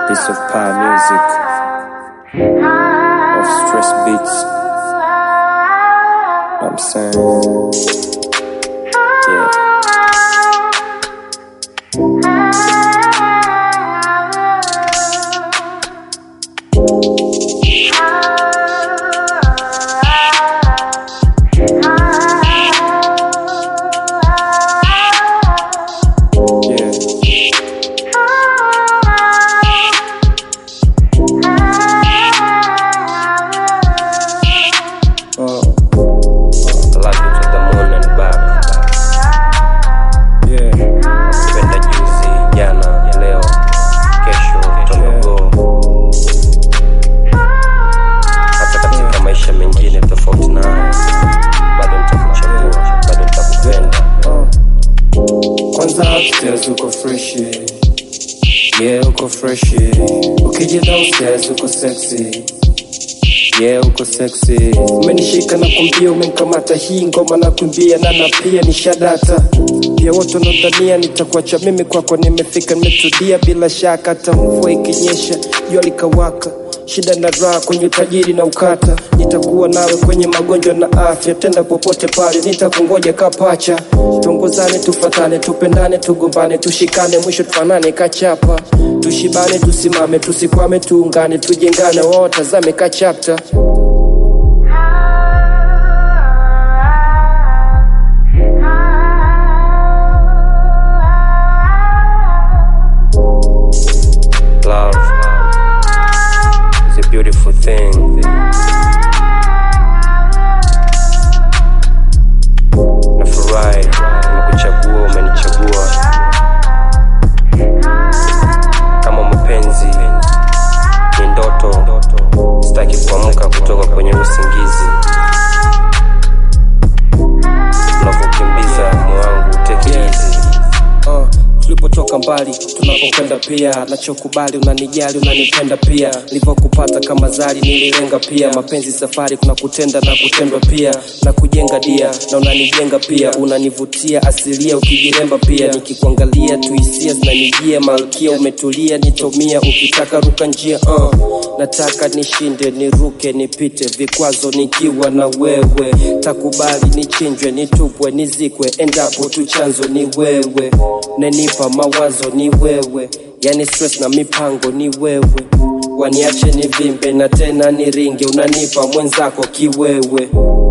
Piece of power music of stress beats. I'm saying, yeah. Yeah. Oh, I love you to the moon and back. Yeah. Nakupenda juzi, jana, leo, kesho, tomorrow. Hata katika maisha mengine tofauti na haya, bado nitakuchagua, bado nitakupenda. Kwanza upstairs uko freshi, yeah uko freshi. Ukija downstairs uko sexy Yeah, uko sexy. Umenishika na kumbia, umenikamata hii ngoma na kuimbia na na pia ni shadata. Pia wote wanadhania nitakuacha mimi kwako, nimefika nimetulia bila shaka, hata mvua ikinyesha, jua likawaka shida na raha kwenye utajiri na ukata, nitakuwa nawe kwenye magonjwa na afya, tenda popote pale, nitakungoja kapacha. Tuongozane, tufatane, tupendane, tugombane, tushikane, mwisho tufanane kachapa, tushibane, tusimame, tusikwame, tuungane, tujengane, wao tazame kachapta. Love is a beautiful thing. Nafurahi umekuchagua, umenichagua kama mapenzi ni ndoto, sitaki kuamka kutoka kwenye usingizi. Unavyokimbiza moyo wangu take it easy. Uh, tulipotoka mbali tunapokwenda pia nachokubali unanijali unanipenda pia nilivyokupata kama zari nililenga pia mapenzi safari kuna kutenda na kutendwa pia na kujenga dia na unanijenga pia unanivutia asilia ukijiremba pia nikikuangalia tuhisia zinanijia malkia umetulia nitomia ukitaka ruka njia uh. nataka nishinde niruke nipite vikwazo nikiwa na wewe takubali nichinjwe nitupwe nizikwe endapo tu chanzo ni wewe nenipa mawazo ni wewe yani stress na mipango ni wewe waniache nivimbe na tena niringe unanipa mwenzako kiwewe